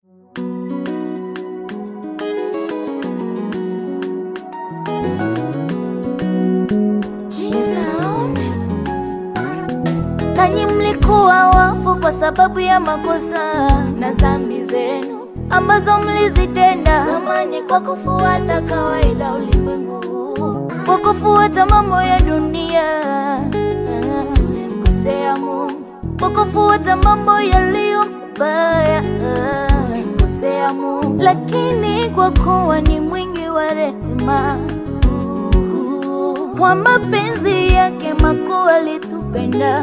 Nanyi mlikuwa wafu kwa sababu ya makosa na dhambi zenu ambazo mlizitenda zamani, kwa kufuata kawaida ulimwengu, kwa kufuata mambo ya dunia. Tulimkosea Mungu kwa kufuata mambo yaliyo mabaya, tulimkosea Mungu, lakini kwa kuwa ni mwingi wa rehema, kwa mapenzi yake makuu alitupenda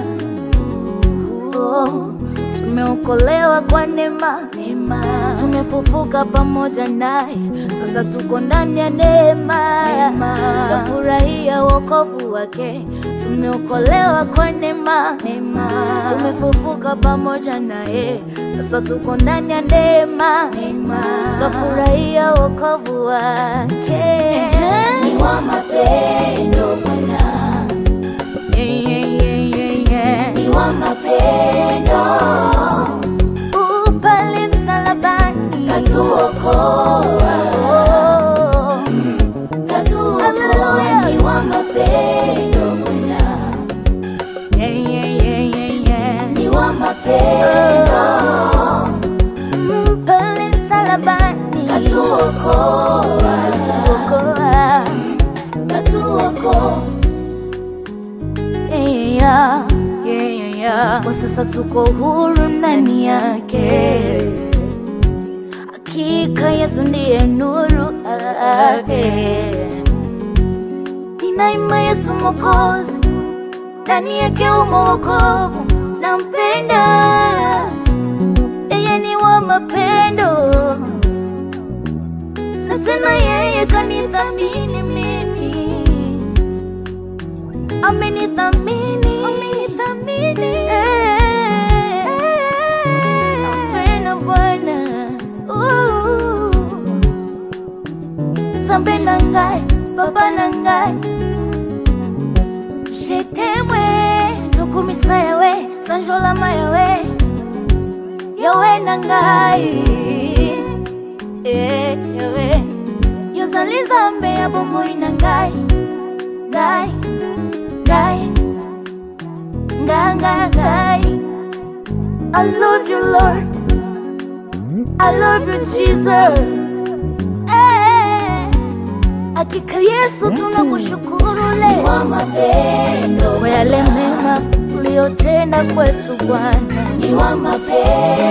tumeokolewa kwa neema, neema. Tumefufuka pamoja naye, sasa tuko ndani ya neema, tafurahia wokovu wake. Tumeokolewa kwa neema, neema. Tumefufuka pamoja naye, sasa tuko ndani ya neema, neema. Tafurahia wokovu wake. Ni wa mapendo Bwana, Yeah, yeah, yeah, yeah, yeah. ni wa mapendo, Uh, pale msalabani katuokoa, Oh. katuokoa, Hallelujah. ni wa mapendo Bwana, Yeah, yeah, yeah, yeah, yeah. ni wa mapendo, Mm, pale msalabani katuokoa, Tuokoa. katuokoa, Yeah, yeah, yeah, yeah. Kwa sasa tuko huru ndani yake, hakika Yesu ndiye nuru yake. Ninaima Yesu Mwokozi, ndani yake umo wokovu, nampenda yeye, ni wa mapendo, na tena yeye kanithamini mimi amenithamini amenithamini nampenda Bwana Uh. zambe na ngai baba na ngai shetemwe tokumisa yawe sanjolama yawe yawe na ngai Eh, yawe yozali zambe ya bomoi na ngai ngai ngai ngai ngai ngai I love you Lord I love you Jesus eh, hakika Yesu tunakushukuru ni leo wa mapendo, kwa yale mema uliyotenda kwetu Bwana ni wa mapendo.